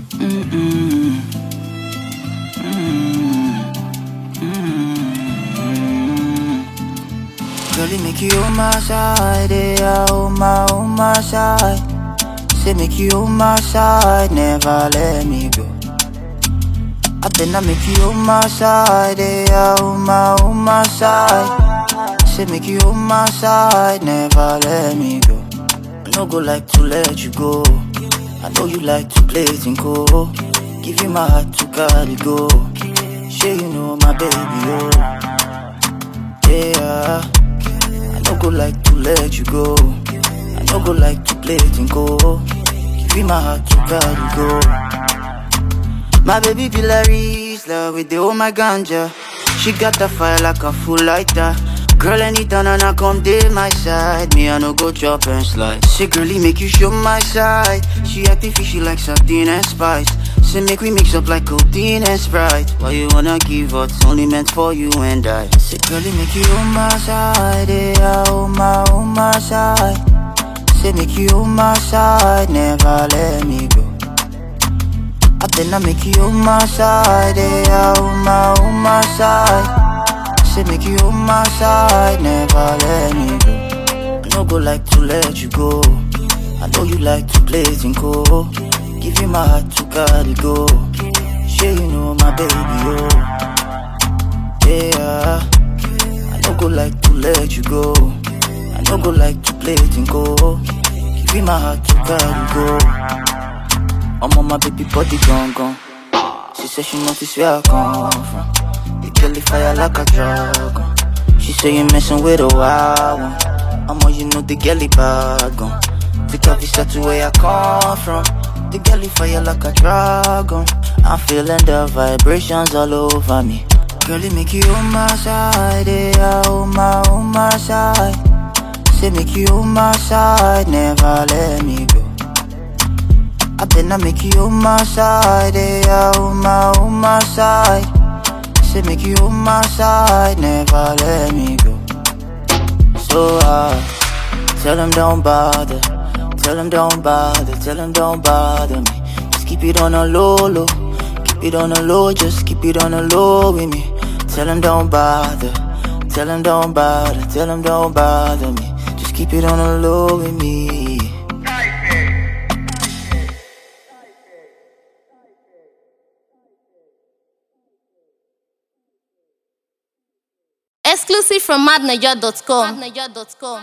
Mm-mm. Girl, it make you on my side, yeah, on my, on my side. Say make you on my side, never let me go. I better make you on my side, yeah, on my, on my side. Say make you on my side, never let me go. I no go like to let you go. I know you like to play tinko. Give you my heart to carry go. Sure you know my baby, oh. Yeah. I no go like to let you go. I no go like to play tinko. Give you my heart to carry go. My baby Pilaris, love with the oh my ganja. She got the fire like a full lighter. Girl, anytime and I come to my side, me I no go chop and slide. Say, girlie, make you show my side. She acting fishy like sardine and spice. Say, make we mix up like codeine and sprite. Why you wanna give up? It's only meant for you and I. Say, girlie, make you on my side, yeah, on my, on my side. Say, make you on my side, never let me go. I better make you on my side, yeah, on my, on my side. Say make you on my side, never let me go. I no go like to let you go. I know you like to play tinko. Give you my heart to carry go. Sure you know my baby, oh. Yeah. I no go like to let you go. I no go like to play tinko. Give you my heart to carry go. I'm on my baby body gone gone. She said she notice where I come from. The girl fire like a dragon. She say you messing with a wild one. I'm on you know the girl bad gone. Pick up visa to where I come from. The girl fire like a dragon. I'm feeling the vibrations all over me. Girl, it make you on my side, yeah, on my, on my side. Say make you on my side, never let me go. I better make you on my side, yeah, on my, on my side. Say make you on my side, never let me go. So uh, tell them don't bother, tell them don't bother, tell them don't bother me. Just keep it on a low, low, keep it on a low, just keep it on a low with me. Tell them don't bother, tell them don't bother, tell them don't bother me. Just keep it on a low with me. Exclusive from madnaja.com.